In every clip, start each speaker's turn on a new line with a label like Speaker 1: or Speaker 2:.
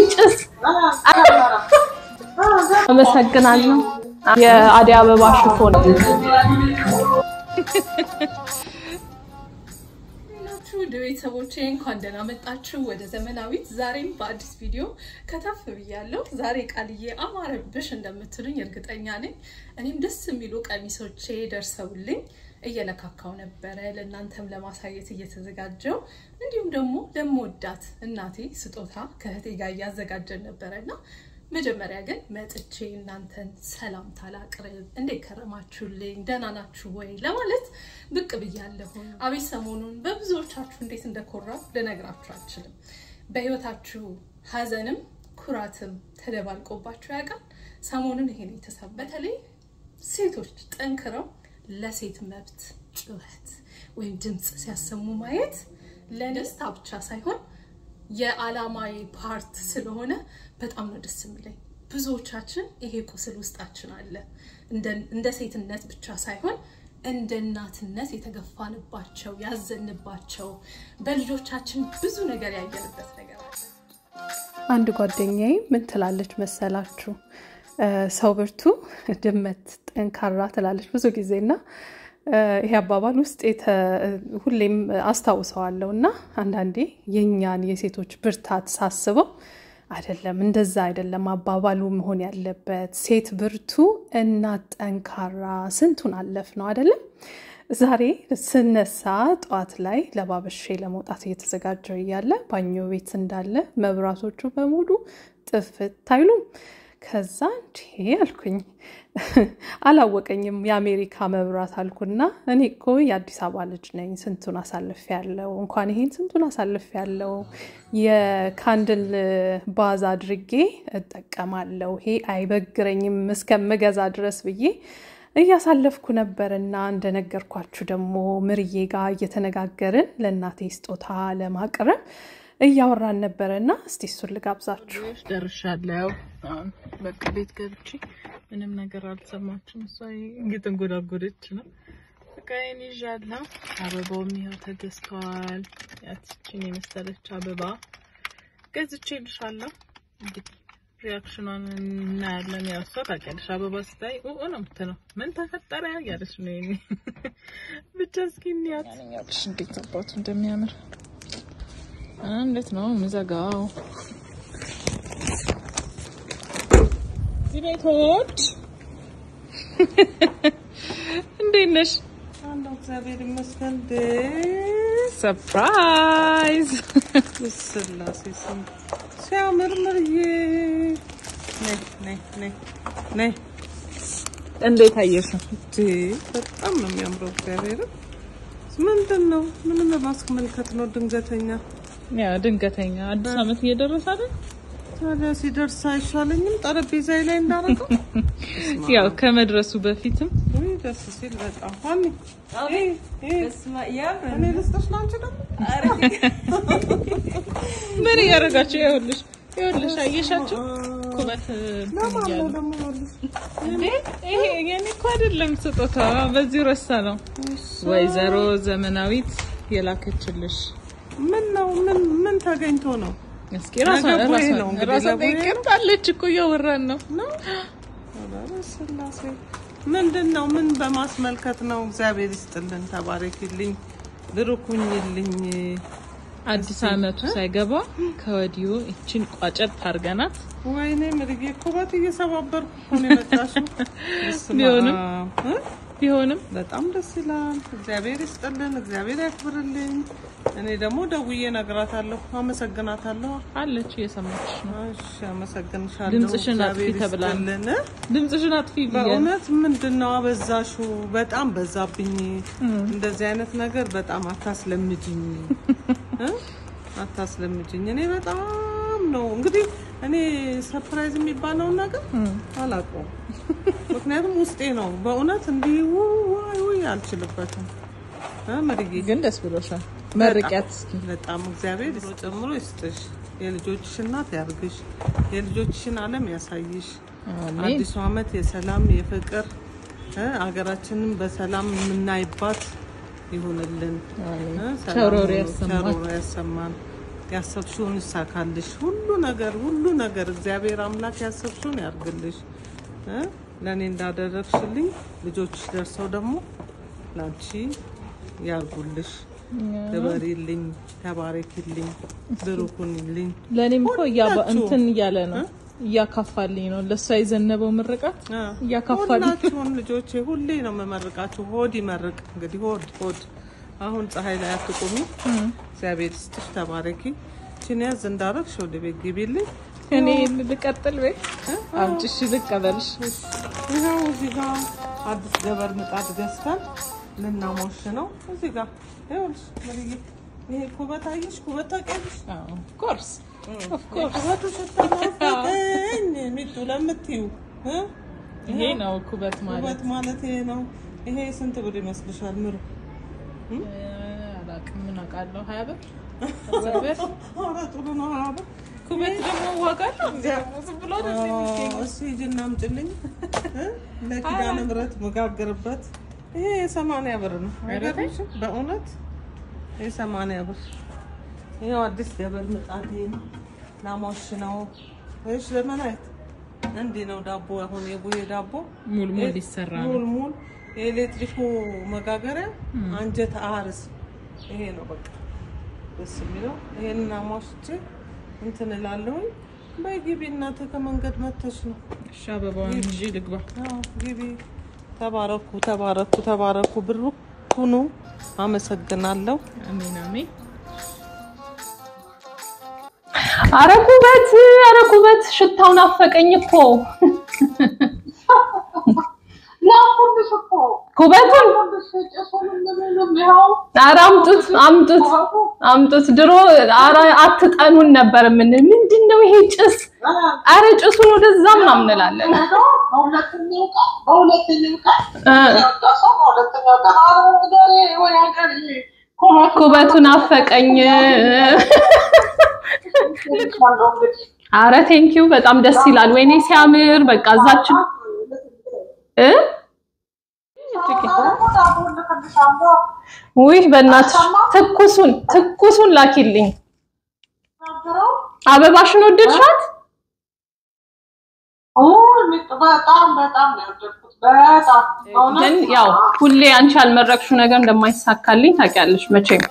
Speaker 1: ጭስ። አመሰግናለሁ። የአደይ አበባ ሽፎን
Speaker 2: ናችሁ ውድ ቤተሰቦቼ እንኳን ደህና መጣችሁ ወደ ዘመናዊት። ዛሬም በአዲስ ቪዲዮ ከተፍ ብያለሁ። ዛሬ ቃልዬ አማረብሽ እንደምትሉኝ እርግጠኛ ነኝ። እኔም ደስ የሚሉ ቀሚሶቼ ደርሰውልኝ እየለካካው ነበረ ለእናንተም ለማሳየት እየተዘጋጀው እንዲሁም ደግሞ ለምወዳት እናቴ ስጦታ ከእህቴ ጋር እያዘጋጀን ነበረ እና መጀመሪያ ግን መጥቼ እናንተን ሰላምታ ላቅርብ። እንዴት ከረማችሁልኝ? ደህና ናችሁ ወይ ለማለት ብቅ ብያለሁ። አቤት ሰሞኑን በብዙዎቻችሁ እንዴት እንደኮራው ልነግራችሁ አልችልም። በህይወታችሁ ሀዘንም ኩራትም ተደባልቆባችሁ ያውቃል? ሰሞኑን ይሄን የተሰማ በተለይ ሴቶች ጠንክረው ለሴት መብት ጩኸት ወይም ድምፅ ሲያሰሙ ማየት ለደስታ ብቻ ሳይሆን የዓላማዊ ፓርት ስለሆነ በጣም ነው ደስ የሚለኝ። ብዙዎቻችን ይሄ ቁስል ውስጣችን አለ። እንደ ሴትነት ብቻ ሳይሆን እንደ እናትነት የተገፋንባቸው፣ ያዘንባቸው፣ በልጆቻችን ብዙ ነገር ያየንበት ነገር አለ።
Speaker 1: አንድ ጓደኛዬ ምን ትላለች መሰላችሁ? ሰው ብርቱ ድመት ጠንካራ ትላለች ብዙ ጊዜ እና ይሄ አባባል ውስጥ ሁሌም አስታውሰዋለሁ እና አንዳንዴ የእኛን የሴቶች ብርታት ሳስበው አይደለም እንደዛ አይደለም አባባሉ መሆን ያለበት ሴት ብርቱ እናት ጠንካራ ስንቱን አለፍ ነው አይደለም ዛሬ ስነሳ ጠዋት ላይ ለባበሼ ለመውጣት እየተዘጋጀው እያለ ባኞ ቤት እንዳለ መብራቶቹ በሙሉ ጥፍት አይሉም ከዛ እንዲህ አልኩኝ አላወቀኝም የአሜሪካ መብራት አልኩና እኔ እኮ የአዲስ አበባ ልጅ ነኝ ስንቱን አሳልፍ ያለው እንኳን ይሄን ስንቱን አሳልፍ ያለው የካንድል ባዝ አድርጌ እጠቀማለሁ ይሄ አይበግረኝም እስከምገዛ ድረስ ብዬ እያሳለፍኩ ነበርና እንደነገርኳችሁ ደግሞ ምርዬ ጋር እየተነጋገርን ለእናቴ ስጦታ ለማቅረብ እያወራን ነበረ እና እስቲ እሱን ልጋብዛችሁ።
Speaker 3: ደርሻለሁ። በቃ ቤት ገብቼ ምንም ነገር አልሰማችም። እሷ እየተንጎዳጎደች ነው። በቃዬን ይዣለሁ። አበባውም ይኸው ተገዝተዋል። ያችን የመሰለች አበባ ገዝቼ ልሻለሁ። እንግዲህ ሪያክሽኗን እናያለን። ያው እሷ ታውቂያለሽ፣ አበባ ስታይ ኡ ነው የምትለው። ምን ተፈጠረ ያለች ነው የእኔ ብቻ። እስኪ እንያት ያለሽ እንዴት አባቱ እንደሚያምር እንዴት ነው ምዘጋው? እዚህ ቤቶች እንዴት ነሽ?
Speaker 4: አንድ እግዚአብሔር ይመስገን።
Speaker 3: ሰርፕራይዝ
Speaker 4: ስላሴ ስም ሲያምር ምርዬ፣ ነይ ነይ ነይ ነይ።
Speaker 3: እንዴት አየሽው?
Speaker 4: በጣም ነው የሚያምረው። እግዚአብሔር ምንድን ነው ምንም ለማስመልከት ነው ድንገተኛ
Speaker 3: ያ ድንገተኛ አዲስ አመት እየደረሰ አይደል?
Speaker 4: ታዲያ ሲደርስ አይሻለኝም ጠረጴዛዬ ላይ እንዳረገው?
Speaker 3: ያው ከመድረሱ በፊትም
Speaker 4: ውይ ደስ ሲል በጣም ሀኒ እኔ ልስጥሽ ነው አንቺ ደግሞ
Speaker 3: ምን እያደረጋችሁ? ይኸውልሽ ይኸውልሽ፣ አየሻቸው ኩበት
Speaker 4: ለማን
Speaker 3: እያሉ
Speaker 4: ነው ደግሞ ይኸውልሽ
Speaker 3: እንዴ ይሄ የኔ እኮ አይደለም ስጦታ፣ በዚህ ረሳ ነው ወይዘሮ ዘመናዊት የላከችልሽ።
Speaker 4: ምን ነው ምን ምን ተገኝቶ ነው
Speaker 3: እስኪ ራሷ
Speaker 4: ነገ ቦዬ
Speaker 3: ራሷ
Speaker 4: ነው እንግዲህ
Speaker 3: ራሷ
Speaker 4: ለቦዬ
Speaker 3: ጠይቀምጣለች እኮ እያወራን ነው።
Speaker 4: ኧረ ስላሴ ምንድን ነው ምን በማስመልከት ነው እግዚአብሔር ይስጥልን ተባረኪልኝ ብሩኩኝልኝ
Speaker 3: አዲስ አመቱ ሳይገባ ከወዲሁ እችን ቋጨት ታርገናት
Speaker 4: ወይኔ ምርጌ ኩበት እየሰባበርኩ እኮ ነው የመጣሽው በስመ
Speaker 3: ቢሆንም
Speaker 4: አብ እ?
Speaker 3: ቢሆንም
Speaker 4: በጣም ደስ ይላል እግዚአብሔር ይስጥልን እግዚአብሔር ያክብርልኝ እኔ ደግሞ ደውዬ እነግራታለሁ አመሰግናታለሁ
Speaker 3: አለች እየሰማች ነው።
Speaker 4: እሺ አመሰግንሻለሁ
Speaker 3: ድምፅሽን አጥፊ
Speaker 4: እግዚአብሔር
Speaker 3: ተብላ ነው።
Speaker 4: ይስጥልን
Speaker 3: ድምፅሽን አጥፊ ብያለሁ።
Speaker 4: በእውነት ምንድን ነው አበዛሹ? በጣም በዛብኝ። እንደዚህ አይነት ነገር በጣም አታስለምጅኝ እ? አታስለምጅኝ። እኔ በጣም ነው እንግዲህ እኔ ሰርፕራይዝ የሚባለውን ነገር አላውቀውም። ምክንያቱም ውስጤ ነው በእውነት እንዲህ ውይ ውይ አልችልበትም። እ ምርጌ
Speaker 3: ግን ደስ ብሎሻል። መርቂያት እስኪ
Speaker 4: በጣም እግዚአብሔር ጨምሮ ይስጥሽ። የልጆችሽ እናት ያርግሽ። የልጆችሽን ዓለም ያሳይሽ።
Speaker 3: አሜን።
Speaker 4: አዲሱ ዓመት የሰላም የፍቅር እ አገራችንን በሰላም የምናይባት ይሁንልን። እ ሰላም
Speaker 3: ቸሮሮ
Speaker 4: ሁኑ፣
Speaker 3: ያሰማን።
Speaker 4: ቸሮሮ ያሰማን። ያሰብሽውን ይሳካልሽ። ሁሉ ነገር ሁሉ ነገር እግዚአብሔር አምላክ ያሰብሽውን ያርግልሽ። እ ለእኔ እንዳደረግሽልኝ ልጆችሽ ደርሰው ደግሞ ላንቺ ያርጉልሽ። ክበሪልኝ፣ ተባረኪልኝ፣ ብሩኩንልኝ።
Speaker 3: ለእኔም እኮ እያባ-
Speaker 4: ሁላችሁም።
Speaker 3: እንትን እያለ ነው እያካፋልኝ ነው። ለእሷ የዘነበው ምርቃት እያካፋልኝ
Speaker 4: ሁላችሁም ልጆቼ ሁሌ ነው የምመርቃችሁ። ሆድ ይመርቅ እንግዲህ ሆድ ሆድ። አሁን ፀሐይ ላይ አትቁሚ። እግዚአብሔር ይስጥሽ፣ ተባረኪ። ችን ያዝ እንዳረግሽ ወደ ቤት ግቢልኝ።
Speaker 3: እኔ ልቀጥል ወይ አምጭሽ ልቀበልሽ።
Speaker 4: ይኸው እዚህ ጋር አዲስ ገበር ምጣድ ገዝተን ልናሞሽ ነው። እዚህ ጋር ይኸውልሽ ምርዬ፣ ይሄ ኩበት አየሽ? ኩበት ታውቂያለሽ?
Speaker 3: ኮርስ ኦፍ ኮርስ
Speaker 4: ኩበቱ ስትናፍቀኝ ሚጡ ለምትዩ እ?
Speaker 3: ይሄ ነው ኩበት ማለት
Speaker 4: ኩበት ማለት ይሄ ነው። ይሄ ስንት ብር ይመስልሻል ምሩ?
Speaker 3: አላውቅም። ምን አውቃለሁ? ሀያ ብር አስር ብር።
Speaker 4: ኧረ ጥሩ ነው። ሀያ ብር
Speaker 3: ኩበት ደግሞ ዋጋ አለው። ደግሞ ዝም ብሎ አይደለም የሚገኘው።
Speaker 4: እስኪ ሂጂና አምጪልኝ እ? ለኪዳነ ምሕረት መጋገርበት ይሄ የሰማንያ ብር ነው። አይገርምሽም? በእውነት የሰማንያ ብር ይኸው አዲስ ገበር ምጣድ ይሄ ነው። ላሞሽ ነው። እሺ ለመናየት እንዲህ ነው ዳቦ። አሁን የቡሄ ዳቦ
Speaker 3: ሙል ሙል ሊሰራ ነው።
Speaker 4: ሙል ሙል የኤሌክትሪኩ መጋገሪያ አንጀት አርስ ይሄ ነው በቃ ደስ የሚለው። ይሄንን አሟሽቼ እንትን እላለሁኝ። በይ ግቢ እናትህ ከመንገድ መተሽ ነው።
Speaker 3: እሺ አበባውን ይዤ ልግባ።
Speaker 4: አዎ ግቢ። ተባረኩ፣ ተባረኩ፣ ተባረኩ። ብሩ ሁኑ። አመሰግናለሁ።
Speaker 3: አሜን አሜን።
Speaker 1: አረ ኩበት፣ አረ ኩበት፣ ሽታው ናፈቀኝ እኮ ኩበቱን። አረ አምጡት፣ አምጡት፣ አምጡት። ድሮ አረ አትጠኑን ነበር ምን ምንድን ነው ይሄ ጭስ? አረ ጭሱን ወደዛ ምናምን እንላለን።
Speaker 5: በሁለተኛው ቀን በሁለተኛው ቀን
Speaker 1: እ
Speaker 5: ደርሰው በሁለተኛው ቀን አረንጓዴ ወይ ሀገር ኮማት
Speaker 1: ኩበቱን አፈቀኝ። አረ ቴንኪው በጣም ደስ ይላል። ወይኔ ሲያምር። በቃ እዛችን እ ውይ በእናትሽ ትኩሱን ትኩሱን ላኪልኝ። አበባሽን ወደድሻት?
Speaker 5: በጣም በጣም ነው የወደድኩት። በጣም
Speaker 1: ግን ያው ሁሌ አንቺ ያልመረቅሽው ነገር እንደማይሳካልኝ ታውቂያለሽ መቼም።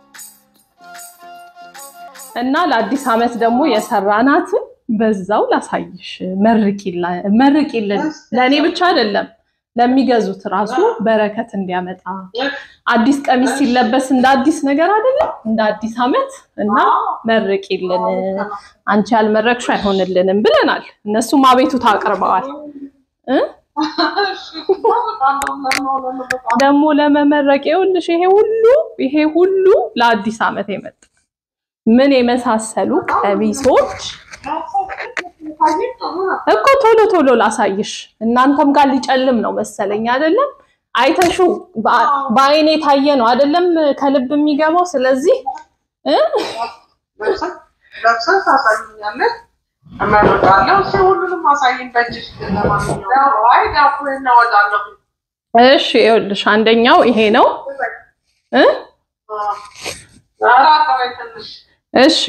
Speaker 1: እና ለአዲስ ዓመት ደግሞ የሰራናትን በዛው ላሳይሽ። መርቂላ- መርቂልን ለእኔ ብቻ አይደለም ለሚገዙት ራሱ በረከት እንዲያመጣ አዲስ ቀሚስ ሲለበስ እንደ አዲስ ነገር አይደለም እንደ አዲስ ዓመት እና መርቂልን አንቺ ያልመረቅሽው አይሆንልንም ብለናል። እነሱም አቤቱታ አቅርበዋል። እ ደግሞ ለመመረቅ ይኸውልሽ ይሄ ሁሉ ይሄ ሁሉ ለአዲስ ዓመት የመጣ ምን የመሳሰሉ ቀሚሶች እኮ ቶሎ ቶሎ ላሳይሽ። እናንተም ጋር ሊጨልም ነው መሰለኝ አይደለም? አይተሹ በአይኔ የታየ ነው አይደለም? ከልብ የሚገባው ስለዚህ እ
Speaker 5: ለብሰን ታሳይኛለሽ፣ እመርቃለሁ። እስኪ ሁሉንም አሳይኝ በእጅሽ። ለማንኛውም አይ ዳቦ እናወጣለሁ።
Speaker 1: እሺ ይኸውልሽ አንደኛው ይሄ ነው እ
Speaker 5: ኧረ አቅበይ ትንሽ
Speaker 1: እሺ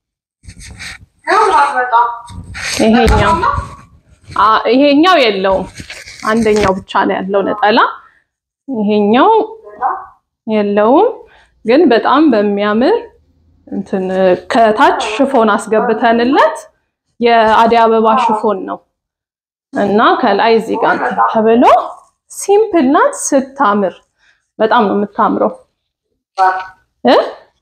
Speaker 5: ያምራል በጣም
Speaker 1: ይሄኛው አ ይሄኛው የለውም። አንደኛው ብቻ ነው ያለው ነጠላ። ይሄኛው የለውም፣ ግን በጣም በሚያምር እንትን ከታች ሽፎን አስገብተንለት የአደይ አበባ ሽፎን ነው እና ከላይ እዚህ ጋር እንትን ተብሎ ሲምፕል ናት። ስታምር በጣም ነው የምታምረው እ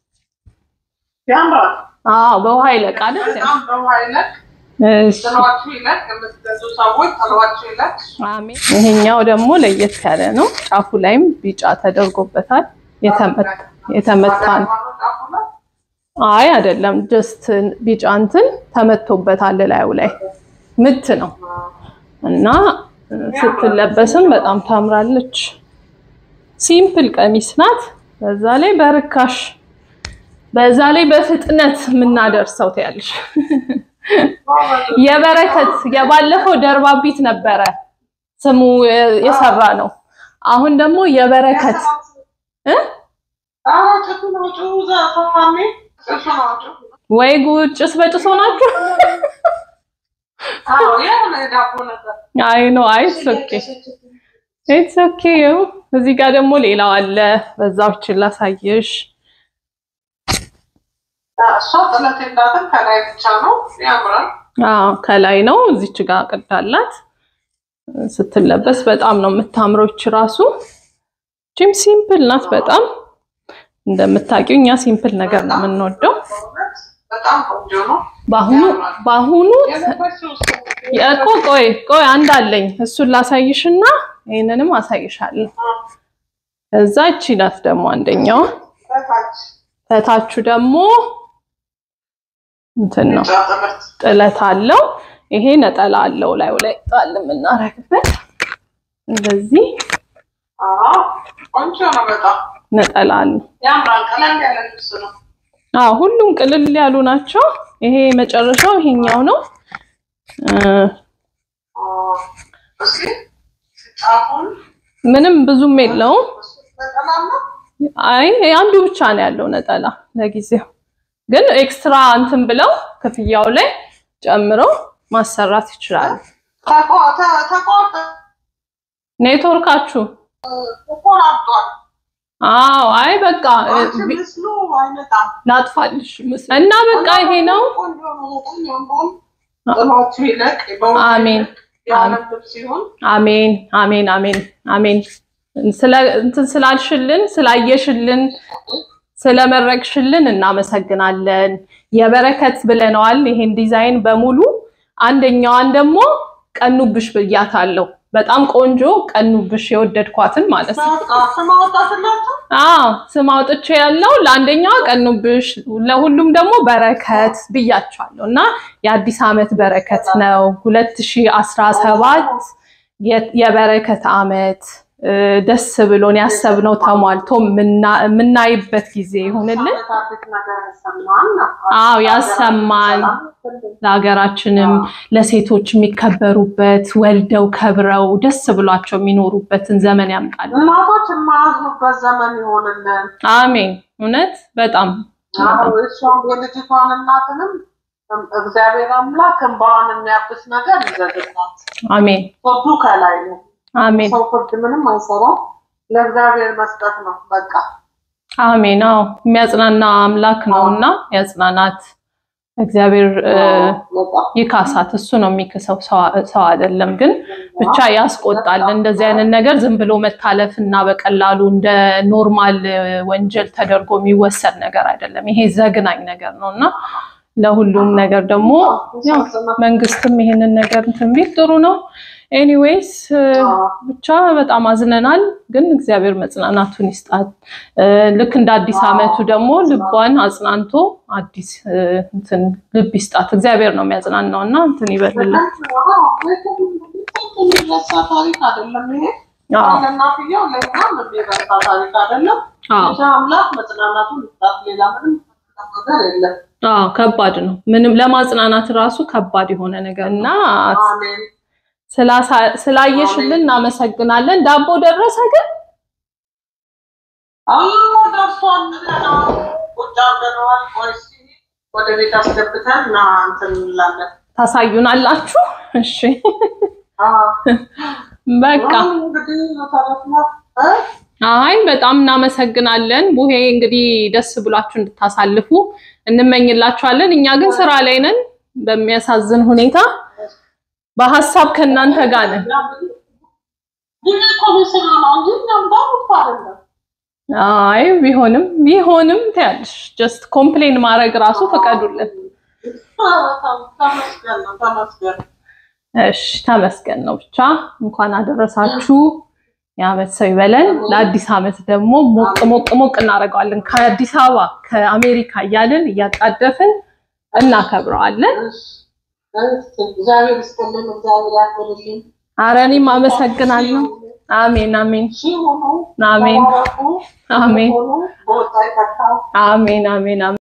Speaker 5: ያምራል
Speaker 1: አዎ በውሃ ይለቅ አይደል?
Speaker 5: በጣም በውሃ ይለቅ፣
Speaker 1: እሺ
Speaker 5: ጥሏችሁ ይለቅ። የምትገዙ ሰዎች ጥሏችሁ ይለቅ።
Speaker 1: አሜን። ይሄኛው ደግሞ ለየት ያለ ነው። ጫፉ ላይም ቢጫ ተደርጎበታል። የተመታ የተመታ ነው። አይ አይደለም፣ ጀስት ቢጫ እንትን ተመቶበታል ላዩ ላይ ምት ነው እና ስትለበስም በጣም ታምራለች። ሲምፕል ቀሚስ ናት። በዛ ላይ በርካሽ በዛ ላይ በፍጥነት የምናደርሰው ትያለሽ። የበረከት የባለፈው ደርባቢት ነበረ ስሙ የሰራ ነው። አሁን ደግሞ የበረከት እ
Speaker 5: ኧረ ጭሱ ነው ጭሱ ዘ- ተፋሚ ጭሱ ነው ጭሱ
Speaker 2: ወይ ጉድ! ጭስ በጭስ ሆናችሁ።
Speaker 5: አዎ የሆነ የዳቦ ነገር
Speaker 2: አይ ነው አይ ኦኬ ኢትስ ኦኬ። እዚህ ጋር ደግሞ ሌላው አለ። በዛዎችን ላሳየሽ።
Speaker 5: እሷ ጥለት እንዳትን ከላይ ብቻ ነው ያምራል።
Speaker 2: አዎ ከላይ ነው። እዚች ጋር ቅዳላት ስትለበስ በጣም ነው የምታምረው። እች ራሱ ጂም ሲምፕል ናት በጣም እንደምታውቂው እኛ ሲምፕል ነገር ነው የምንወደው።
Speaker 5: በእውነት በጣም ቆንጆ ነው።
Speaker 2: በአሁኑ በአሁኑ
Speaker 5: የለበስሽው እሱ
Speaker 2: እኮ ቆይ ቆይ አንድ አለኝ እሱን ላሳይሽና ይሄንንም አሳይሻለሁ። እዛ እቺ ናት ደግሞ አንደኛው።
Speaker 5: ከታች
Speaker 2: ከታቹ ደግሞ እንትን ነው
Speaker 5: ጫ ጥለት
Speaker 2: ጥለት አለው። ይሄ ነጠላ አለው ላዩ ላይ ጣል የምናረግበት እንደዚህ
Speaker 5: አዎ ቆንጆ ነው በጣም
Speaker 2: ነጠላ አለው።
Speaker 5: ያምራል። ቀለል ያለ ልብስ ነው።
Speaker 2: አዎ ሁሉም ቅልል ያሉ ናቸው። ይሄ መጨረሻው ይሄኛው ነው። እ
Speaker 5: አዎ። እስኪ ጫፉን
Speaker 2: ምንም ብዙም የለውም።
Speaker 5: እሱ ነጠላማ
Speaker 2: አይ አንዱ ብቻ ነው ያለው ነጠላ ለጊዜው። ግን ኤክስትራ እንትን ብለው ክፍያው ላይ ጨምረው ማሰራት ይችላሉ።
Speaker 5: ተቆ- ተ- ተቆርጦ
Speaker 2: ኔትወርካችሁ
Speaker 5: ተቆራርጧል።
Speaker 2: አዎ አይ በቃ እ,
Speaker 5: አንቺ
Speaker 2: ቢ-
Speaker 5: ምስሉ አይመጣም።
Speaker 2: ላጥፋልሽ ምስል እና በቃ ይሄ ነው።
Speaker 5: ቆንጆ ነው በጣም ያምራል። ጥላቱ ይለቅ በውጭ
Speaker 2: አሜን።
Speaker 5: ይለቅ የዓለም ልብስ ሲሆን
Speaker 2: አሜን አሜን አሜን አሜን። ስለ እንትን ስላልሽልን ስላየሽልን ስለመረቅሽልን እናመሰግናለን። የበረከት ብለነዋል። ይሄን ዲዛይን በሙሉ አንደኛዋን ደግሞ ቀኑብሽ ብያታለሁ። በጣም ቆንጆ ቀኑብሽ የወደድኳትን ማለት ነው።
Speaker 5: በቃ ስም አወጣትላችሁ።
Speaker 2: አዎ ስም አውጥቼ ያለው ለአንደኛዋ ቀኑብሽ፣ ለሁሉም ደግሞ በረከት ብያቸዋለሁ እና የአዲስ ዓመት በረከት ነው 2017 የ- የበረከት ዓመት እ፣ ደስ ብሎን ያሰብነው ተሟልቶ የምና- የምናይበት ጊዜ ይሁንልን።
Speaker 5: አዲስ ነገር ያሰማን ነው።
Speaker 2: አዎ ያሰማን። ለሀገራችንም ለሴቶች የሚከበሩበት ወልደው ከብረው ደስ ብሏቸው የሚኖሩበትን ዘመን ያምጣል።
Speaker 5: እናቶች የማያዝኑበት ዘመን ይሆንልን።
Speaker 2: አሜን። እውነት በጣም
Speaker 5: አዎ እሷም የልጅቷን እናትንም እግዚአብሔር አምላክ እንባዋን የሚያብስ ነገር ይዘግባት።
Speaker 2: አሜን
Speaker 5: ፍርዱ ከላይ ነው።
Speaker 2: አሜን
Speaker 5: ሰው ፍርድ ምንም አይሰራም። ለእግዚአብሔር መስጠት ነው በቃ።
Speaker 2: አሜን። አዎ የሚያጽናና አምላክ ነው እና ያጽናናት እግዚአብሔር እ፣
Speaker 5: በጣም
Speaker 2: ይካሳት። እሱ ነው የሚክሰው፣ ሰው- ሰው አይደለም። ግን ብቻ ያስቆጣል። እንደዚህ አይነት ነገር ዝም ብሎ መታለፍ እና በቀላሉ እንደ ኖርማል እ፣ ወንጀል ተደርጎ የሚወሰድ ነገር አይደለም። ይሄ ዘግናኝ ነገር ነው እና ለሁሉም ነገር ደግሞ ያው መንግስትም ይሄንን ነገር እንትን ቢል ጥሩ ነው። ኤኒዌይስ ብቻ በጣም አዝነናል፣ ግን እግዚአብሔር መጽናናቱን ይስጣት። እ፣ ልክ እንደ አዲስ ዓመቱ ደግሞ ልቧን አጽናንቶ አዲስ እ፣ እንትን ልብ ይስጣት። እግዚአብሔር ነው የሚያጽናናው እና እንትን ይበልላት።
Speaker 5: የሚረሳ ታሪክ አይደለም ይሄ።
Speaker 2: አዎ
Speaker 5: ለእናትየው ለእኛም የሚረሳ ታሪክ አይደለም።
Speaker 2: አዎ
Speaker 5: ብቻ አምላክ መጽናናቱን ይስጣት። ሌላ ምንም ነገር የለም።
Speaker 2: አዎ ከባድ ነው። ምንም ለማጽናናት ራሱ ከባድ የሆነ ነገር እና
Speaker 5: አሜን።
Speaker 2: ስላሳ- ስላየሽልን እናመሰግናለን። ዳቦ ደረሰ ግን
Speaker 5: አዎ ደርሷል። ገና ቁጭ አድርገነዋል። ቆይ እስኪ ወደ ቤት አስገብተን እና እንትን እንላለን።
Speaker 2: ታሳዩናላችሁ። እሺ
Speaker 5: አዎ
Speaker 2: በቃ
Speaker 5: አሁን እንግዲህ መሰረት ነው እ?
Speaker 2: አይ በጣም እናመሰግናለን። ቡሄ እንግዲህ ደስ ብሏችሁ እንድታሳልፉ እንመኝላችኋለን። እኛ ግን ስራ ላይ ነን በሚያሳዝን ሁኔታ በሀሳብ ከእናንተ ጋር ነን።
Speaker 5: ግን እኮ ቤተሰብ ነው እንጂ እኛም ጋር እኮ አይደለም።
Speaker 2: አይ ቢሆንም ቢሆንም ትያለሽ ጀስት ኮምፕሌን ማድረግ ራሱ ፈቀዱልን።
Speaker 5: ኧረ ተም- ተመስገን ነው ተመስገን።
Speaker 2: እሺ ተመስገን ነው። ብቻ እንኳን አደረሳችሁ። የዓመት ሰው ይበለን። ለአዲስ ዓመት ደግሞ ሞቅ ሞቅ ሞቅ እናደርገዋለን። ከአዲስ አበባ ከአሜሪካ እያልን እያጣደፍን እናከብረዋለን።
Speaker 5: እሺ፣ እግዚአብሔር ይስጥልን፣ እግዚአብሔር ያክብርልን።
Speaker 2: አረ እኔም አመሰግናለሁ። አሜን አሜን
Speaker 5: ሺህ ሁኑ፣
Speaker 2: አሜን
Speaker 5: ተባረኩ፣
Speaker 2: አሜን
Speaker 5: ሁኑ፣ በወጣ ይተካ።
Speaker 2: አሜን አሜን አሜን